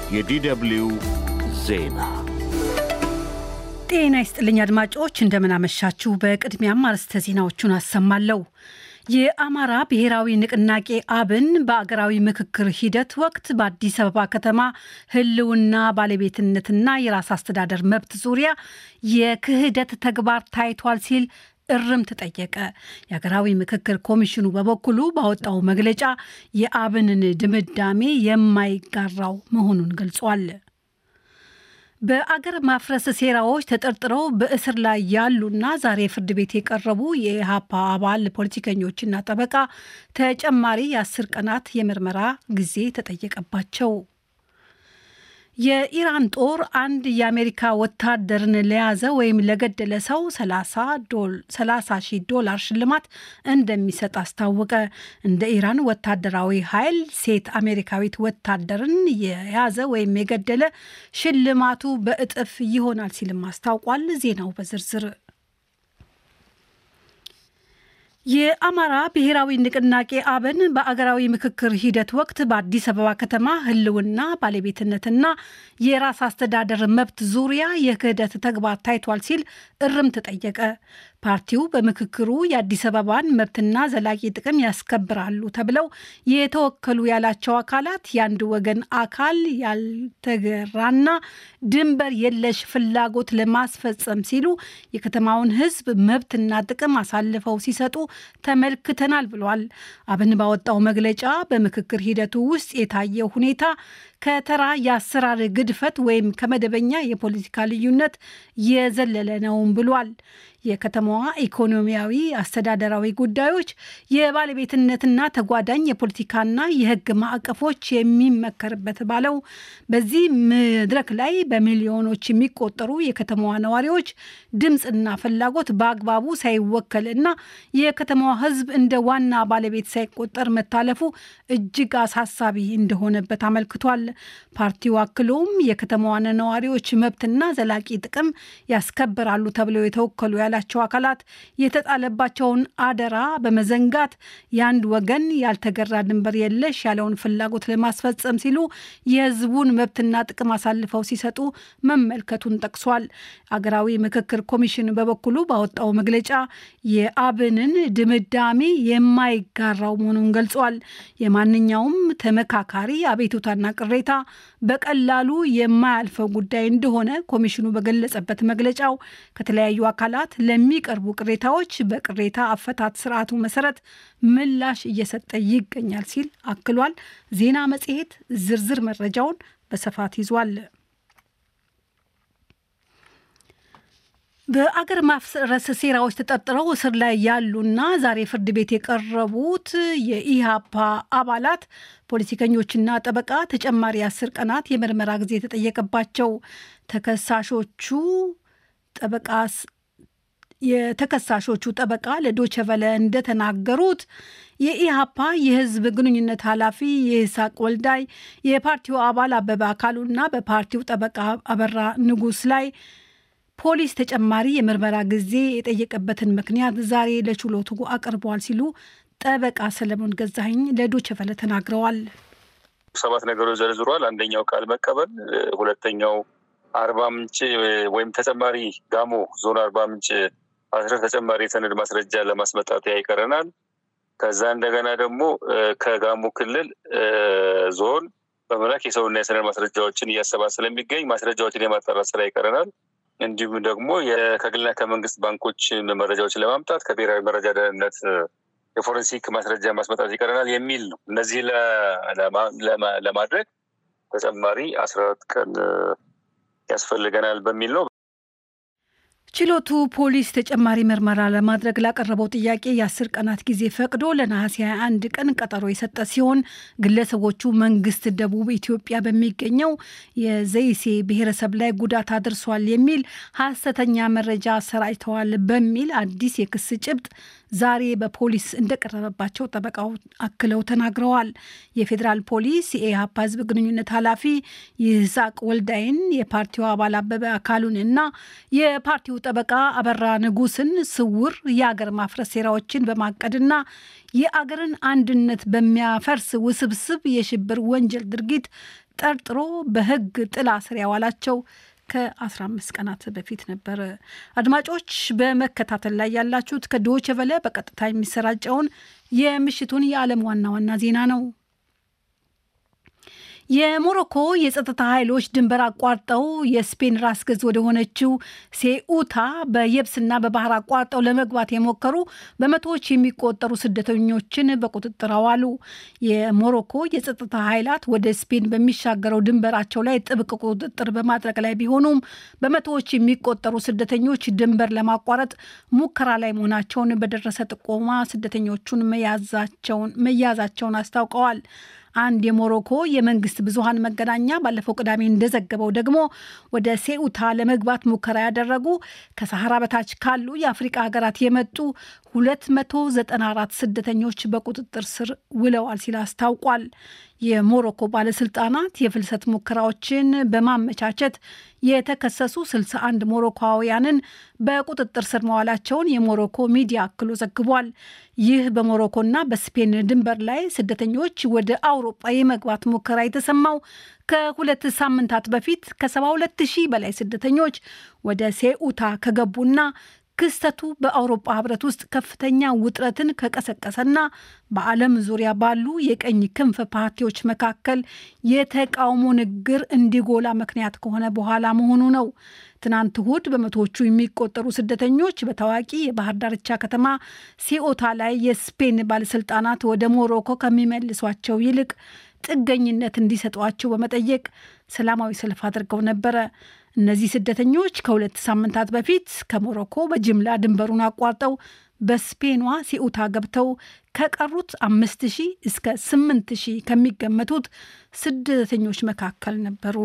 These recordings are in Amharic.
የዲደብሊው ዜና ጤና ይስጥልኝ አድማጮች፣ እንደምናመሻችሁ። በቅድሚያም አርዕስተ ዜናዎቹን አሰማለሁ። የአማራ ብሔራዊ ንቅናቄ አብን በአገራዊ ምክክር ሂደት ወቅት በአዲስ አበባ ከተማ ሕልውና ባለቤትነትና የራስ አስተዳደር መብት ዙሪያ የክህደት ተግባር ታይቷል ሲል እርምት ጠየቀ። የሀገራዊ ምክክር ኮሚሽኑ በበኩሉ ባወጣው መግለጫ የአብንን ድምዳሜ የማይጋራው መሆኑን ገልጿል። በአገር ማፍረስ ሴራዎች ተጠርጥረው በእስር ላይ ያሉና ዛሬ ፍርድ ቤት የቀረቡ የኢህአፓ አባል ፖለቲከኞችና ጠበቃ ተጨማሪ የአስር ቀናት የምርመራ ጊዜ ተጠየቀባቸው። የኢራን ጦር አንድ የአሜሪካ ወታደርን ለያዘ ወይም ለገደለ ሰው 30 ሺህ ዶላር ሽልማት እንደሚሰጥ አስታወቀ። እንደ ኢራን ወታደራዊ ኃይል ሴት አሜሪካዊት ወታደርን የያዘ ወይም የገደለ ሽልማቱ በእጥፍ ይሆናል ሲልም አስታውቋል። ዜናው በዝርዝር የአማራ ብሔራዊ ንቅናቄ አብን በአገራዊ ምክክር ሂደት ወቅት በአዲስ አበባ ከተማ ሕልውና ባለቤትነትና የራስ አስተዳደር መብት ዙሪያ የክህደት ተግባር ታይቷል ሲል እርምት ጠየቀ። ፓርቲው በምክክሩ የአዲስ አበባን መብትና ዘላቂ ጥቅም ያስከብራሉ ተብለው የተወከሉ ያላቸው አካላት የአንድ ወገን አካል ያልተገራና ድንበር የለሽ ፍላጎት ለማስፈጸም ሲሉ የከተማውን ሕዝብ መብትና ጥቅም አሳልፈው ሲሰጡ ተመልክተናል ብሏል። አብን ባወጣው መግለጫ በምክክር ሂደቱ ውስጥ የታየው ሁኔታ ከተራ የአሰራር ግድፈት ወይም ከመደበኛ የፖለቲካ ልዩነት የዘለለ ነውም ብሏል። የከተማዋ ኢኮኖሚያዊ፣ አስተዳደራዊ ጉዳዮች የባለቤትነትና ተጓዳኝ የፖለቲካና የሕግ ማዕቀፎች የሚመከርበት ባለው በዚህ መድረክ ላይ በሚሊዮኖች የሚቆጠሩ የከተማዋ ነዋሪዎች ድምፅና ፍላጎት በአግባቡ ሳይወከልና የከተማዋ ሕዝብ እንደ ዋና ባለቤት ሳይቆጠር መታለፉ እጅግ አሳሳቢ እንደሆነበት አመልክቷል። ፓርቲው አክሎም የከተማዋን ነዋሪዎች መብትና ዘላቂ ጥቅም ያስከብራሉ ተብለው የተወከሉ ያላቸው አካላት የተጣለባቸውን አደራ በመዘንጋት የአንድ ወገን ያልተገራ ድንበር የለሽ ያለውን ፍላጎት ለማስፈጸም ሲሉ የህዝቡን መብትና ጥቅም አሳልፈው ሲሰጡ መመልከቱን ጠቅሷል። አገራዊ ምክክር ኮሚሽን በበኩሉ ባወጣው መግለጫ የአብንን ድምዳሜ የማይጋራው መሆኑን ገልጿል። የማንኛውም ተመካካሪ አቤቱታና ቅሬታ በቀላሉ የማያልፈው ጉዳይ እንደሆነ ኮሚሽኑ በገለጸበት መግለጫው ከተለያዩ አካላት ለሚቀርቡ ቅሬታዎች በቅሬታ አፈታት ስርዓቱ መሰረት ምላሽ እየሰጠ ይገኛል ሲል አክሏል። ዜና መጽሔት ዝርዝር መረጃውን በስፋት ይዟል። በአገር ማፍረስ ሴራዎች ተጠርጥረው እስር ላይ ያሉና ዛሬ ፍርድ ቤት የቀረቡት የኢህአፓ አባላት ፖለቲከኞችና ጠበቃ ተጨማሪ አስር ቀናት የምርመራ ጊዜ የተጠየቀባቸው ተከሳሾቹ ጠበቃ የተከሳሾቹ ጠበቃ ለዶቸቨለ እንደተናገሩት የኢህአፓ የህዝብ ግንኙነት ኃላፊ የይስሐቅ ወልዳይ የፓርቲው አባል አበበ አካሉና በፓርቲው ጠበቃ አበራ ንጉስ ላይ ፖሊስ ተጨማሪ የምርመራ ጊዜ የጠየቀበትን ምክንያት ዛሬ ለችሎቱ አቅርበዋል ሲሉ ጠበቃ ሰለሞን ገዛኸኝ ለዶቸቨለ ተናግረዋል። ሰባት ነገሮች ዘርዝሯል። አንደኛው ቃል መቀበል፣ ሁለተኛው አርባ ምንጭ ወይም ተጨማሪ ጋሞ ዞን አርባ ምንጭ አስረ ተጨማሪ የሰነድ ማስረጃ ለማስመጣት ይቀረናል። ከዛ እንደገና ደግሞ ከጋሞ ክልል ዞን በመላክ የሰውና የሰነድ ማስረጃዎችን እያሰባ ስለሚገኝ ማስረጃዎችን የማጣራት ስራ ይቀረናል። እንዲሁም ደግሞ ከግልና ከመንግስት ባንኮች መረጃዎችን ለማምጣት ከብሔራዊ መረጃ ደህንነት የፎረንሲክ ማስረጃ ማስመጣት ይቀረናል የሚል ነው። እነዚህ ለማድረግ ተጨማሪ አስራ አራት ቀን ያስፈልገናል በሚል ነው። ችሎቱ ፖሊስ ተጨማሪ ምርመራ ለማድረግ ላቀረበው ጥያቄ የአስር ቀናት ጊዜ ፈቅዶ ለነሐሴ 21 ቀን ቀጠሮ የሰጠ ሲሆን ግለሰቦቹ መንግስት ደቡብ ኢትዮጵያ በሚገኘው የዘይሴ ብሔረሰብ ላይ ጉዳት አድርሷል የሚል ሐሰተኛ መረጃ አሰራጭተዋል በሚል አዲስ የክስ ጭብጥ ዛሬ በፖሊስ እንደቀረበባቸው ጠበቃው አክለው ተናግረዋል። የፌዴራል ፖሊስ የኢህአፓ ህዝብ ግንኙነት ኃላፊ ይስሐቅ ወልዳይን፣ የፓርቲው አባል አበበ አካሉን እና የፓርቲው ጠበቃ አበራ ንጉስን ስውር የአገር ማፍረስ ሴራዎችን በማቀድና የአገርን አንድነት በሚያፈርስ ውስብስብ የሽብር ወንጀል ድርጊት ጠርጥሮ በሕግ ጥላ ስር ያዋላቸው ከ15 ቀናት በፊት ነበር። አድማጮች በመከታተል ላይ ያላችሁት ከዶይቼ ቬለ በቀጥታ የሚሰራጨውን የምሽቱን የዓለም ዋና ዋና ዜና ነው። የሞሮኮ የጸጥታ ኃይሎች ድንበር አቋርጠው የስፔን ራስ ገዝ ወደ ሆነችው ሴኡታ በየብስና በባህር አቋርጠው ለመግባት የሞከሩ በመቶዎች የሚቆጠሩ ስደተኞችን በቁጥጥር አዋሉ። የሞሮኮ የጸጥታ ኃይላት ወደ ስፔን በሚሻገረው ድንበራቸው ላይ ጥብቅ ቁጥጥር በማድረግ ላይ ቢሆኑም በመቶዎች የሚቆጠሩ ስደተኞች ድንበር ለማቋረጥ ሙከራ ላይ መሆናቸውን በደረሰ ጥቆማ ስደተኞቹን መያዛቸውን አስታውቀዋል። አንድ የሞሮኮ የመንግስት ብዙሃን መገናኛ ባለፈው ቅዳሜ እንደዘገበው ደግሞ ወደ ሴኡታ ለመግባት ሙከራ ያደረጉ ከሰሐራ በታች ካሉ የአፍሪቃ ሀገራት የመጡ 294 ስደተኞች በቁጥጥር ስር ውለዋል ሲል አስታውቋል። የሞሮኮ ባለስልጣናት የፍልሰት ሙከራዎችን በማመቻቸት የተከሰሱ 61 ሞሮኮውያንን በቁጥጥር ስር መዋላቸውን የሞሮኮ ሚዲያ አክሎ ዘግቧል። ይህ በሞሮኮና በስፔን ድንበር ላይ ስደተኞች ወደ አውሮፓ የመግባት ሙከራ የተሰማው ከሁለት ሳምንታት በፊት ከ72 ሺህ በላይ ስደተኞች ወደ ሴኡታ ከገቡና ክስተቱ በአውሮፓ ህብረት ውስጥ ከፍተኛ ውጥረትን ከቀሰቀሰና በዓለም ዙሪያ ባሉ የቀኝ ክንፍ ፓርቲዎች መካከል የተቃውሞ ንግግር እንዲጎላ ምክንያት ከሆነ በኋላ መሆኑ ነው። ትናንት እሁድ በመቶዎቹ የሚቆጠሩ ስደተኞች በታዋቂ የባህር ዳርቻ ከተማ ሴኦታ ላይ የስፔን ባለስልጣናት ወደ ሞሮኮ ከሚመልሷቸው ይልቅ ጥገኝነት እንዲሰጧቸው በመጠየቅ ሰላማዊ ሰልፍ አድርገው ነበረ። እነዚህ ስደተኞች ከሁለት ሳምንታት በፊት ከሞሮኮ በጅምላ ድንበሩን አቋርጠው በስፔኗ ሴኡታ ገብተው ከቀሩት አምስት ሺህ እስከ ስምንት ሺህ ከሚገመቱት ስደተኞች መካከል ነበሩ።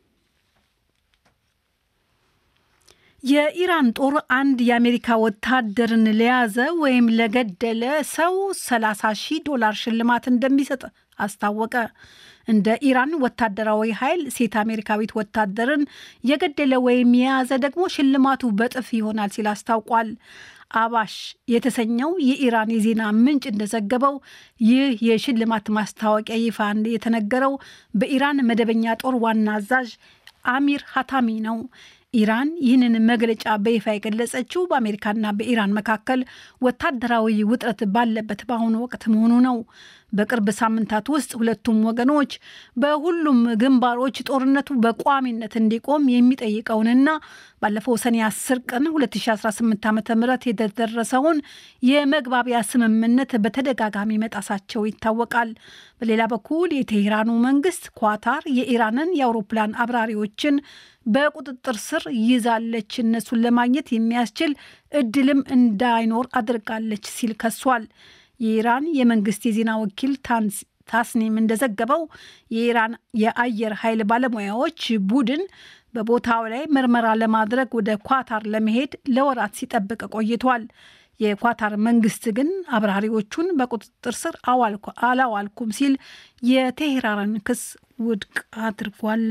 የኢራን ጦር አንድ የአሜሪካ ወታደርን ለያዘ ወይም ለገደለ ሰው 30 ሺህ ዶላር ሽልማት እንደሚሰጥ አስታወቀ። እንደ ኢራን ወታደራዊ ኃይል ሴት አሜሪካዊት ወታደርን የገደለ ወይም የያዘ ደግሞ ሽልማቱ በጥፍ ይሆናል ሲል አስታውቋል። አባሽ የተሰኘው የኢራን የዜና ምንጭ እንደዘገበው ይህ የሽልማት ማስታወቂያ ይፋ የተነገረው በኢራን መደበኛ ጦር ዋና አዛዥ አሚር ሀታሚ ነው። ኢራን ይህንን መግለጫ በይፋ የገለጸችው በአሜሪካና በኢራን መካከል ወታደራዊ ውጥረት ባለበት በአሁኑ ወቅት መሆኑ ነው። በቅርብ ሳምንታት ውስጥ ሁለቱም ወገኖች በሁሉም ግንባሮች ጦርነቱ በቋሚነት እንዲቆም የሚጠይቀውንና ባለፈው ሰኔ 10 ቀን 2018 ዓ ም የተደረሰውን የመግባቢያ ስምምነት በተደጋጋሚ መጣሳቸው ይታወቃል። በሌላ በኩል የቴሄራኑ መንግስት ኳታር የኢራንን የአውሮፕላን አብራሪዎችን በቁጥጥር ስር ይዛለች፣ እነሱን ለማግኘት የሚያስችል እድልም እንዳይኖር አድርጋለች ሲል ከሷል። የኢራን የመንግስት የዜና ወኪል ታስኒም እንደዘገበው የኢራን የአየር ኃይል ባለሙያዎች ቡድን በቦታው ላይ ምርመራ ለማድረግ ወደ ኳታር ለመሄድ ለወራት ሲጠብቅ ቆይቷል። የኳታር መንግስት ግን አብራሪዎቹን በቁጥጥር ስር አላዋልኩም ሲል የቴሄራንን ክስ ውድቅ አድርጓል።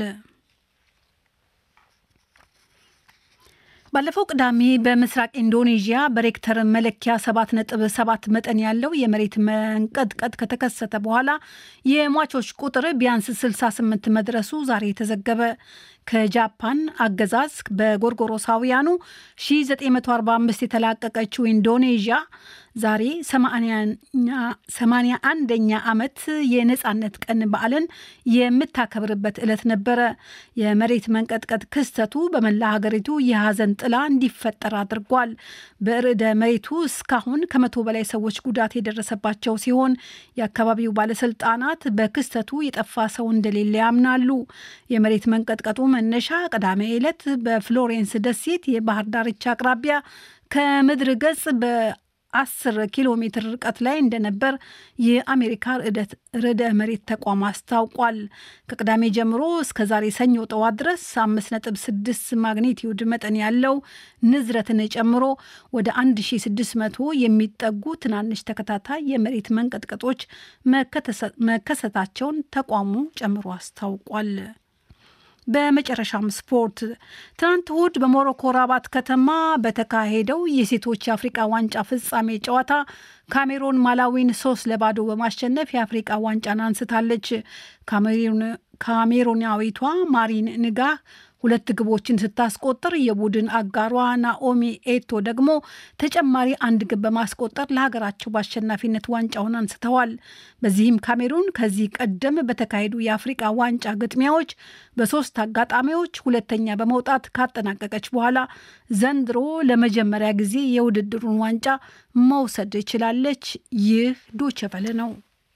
ባለፈው ቅዳሜ በምስራቅ ኢንዶኔዥያ በሬክተር መለኪያ 7.7 መጠን ያለው የመሬት መንቀጥቀጥ ከተከሰተ በኋላ የሟቾች ቁጥር ቢያንስ 68 መድረሱ ዛሬ ተዘገበ። ከጃፓን አገዛዝ በጎርጎሮሳውያኑ 1945 የተላቀቀችው ኢንዶኔዥያ ዛሬ 81ኛ ዓመት የነፃነት ቀን በዓልን የምታከብርበት ዕለት ነበረ። የመሬት መንቀጥቀጥ ክስተቱ በመላ ሀገሪቱ የሐዘን ጥላ እንዲፈጠር አድርጓል። በርዕደ መሬቱ እስካሁን ከመቶ በላይ ሰዎች ጉዳት የደረሰባቸው ሲሆን የአካባቢው ባለስልጣናት በክስተቱ የጠፋ ሰው እንደሌለ ያምናሉ። የመሬት መንቀጥቀጡ መነሻ ቅዳሜ ዕለት በፍሎሬንስ ደሴት የባህር ዳርቻ አቅራቢያ ከምድር ገጽ በ10 ኪሎ ሜትር ርቀት ላይ እንደነበር የአሜሪካ ርዕደ መሬት ተቋም አስታውቋል። ከቅዳሜ ጀምሮ እስከ ዛሬ ሰኞ ጠዋት ድረስ 5.6 ማግኒቲዩድ መጠን ያለው ንዝረትን ጨምሮ ወደ 1600 የሚጠጉ ትናንሽ ተከታታይ የመሬት መንቀጥቀጦች መከሰታቸውን ተቋሙ ጨምሮ አስታውቋል። በመጨረሻም ስፖርት። ትናንት እሁድ በሞሮኮ ራባት ከተማ በተካሄደው የሴቶች የአፍሪቃ ዋንጫ ፍጻሜ ጨዋታ ካሜሮን ማላዊን ሶስት ለባዶ በማሸነፍ የአፍሪቃ ዋንጫን አንስታለች። ካሜሮናዊቷ ማሪን ንጋህ ሁለት ግቦችን ስታስቆጥር የቡድን አጋሯ ናኦሚ ኤቶ ደግሞ ተጨማሪ አንድ ግብ በማስቆጠር ለሀገራቸው በአሸናፊነት ዋንጫውን አንስተዋል። በዚህም ካሜሩን ከዚህ ቀደም በተካሄዱ የአፍሪቃ ዋንጫ ግጥሚያዎች በሶስት አጋጣሚዎች ሁለተኛ በመውጣት ካጠናቀቀች በኋላ ዘንድሮ ለመጀመሪያ ጊዜ የውድድሩን ዋንጫ መውሰድ ችላለች። ይህ ዶቸቨለ ነው።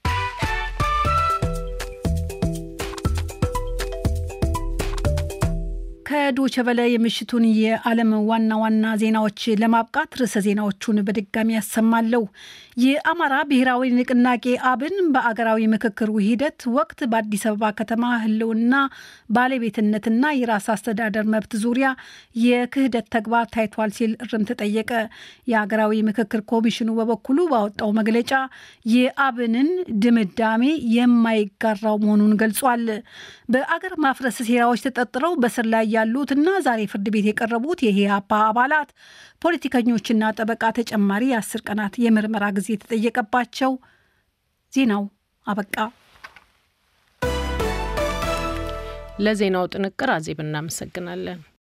ከዶቸ በላይ የምሽቱን የዓለም ዋና ዋና ዜናዎች ለማብቃት ርዕሰ ዜናዎቹን በድጋሚ ያሰማለሁ። የአማራ ብሔራዊ ንቅናቄ አብን በአገራዊ ምክክሩ ሂደት ወቅት በአዲስ አበባ ከተማ ሕልውና ባለቤትነትና የራስ አስተዳደር መብት ዙሪያ የክህደት ተግባር ታይቷል ሲል እርምት ጠየቀ። የአገራዊ ምክክር ኮሚሽኑ በበኩሉ ባወጣው መግለጫ የአብንን ድምዳሜ የማይጋራው መሆኑን ገልጿል። በአገር ማፍረስ ሴራዎች ተጠርጥረው በስር ላይ ያሉት እና ዛሬ ፍርድ ቤት የቀረቡት የኢህአፓ አባላት ፖለቲከኞችና ጠበቃ ተጨማሪ የአስር ቀናት የምርመራ ጊዜ የተጠየቀባቸው። ዜናው አበቃ። ለዜናው ጥንቅር አዜብ እናመሰግናለን።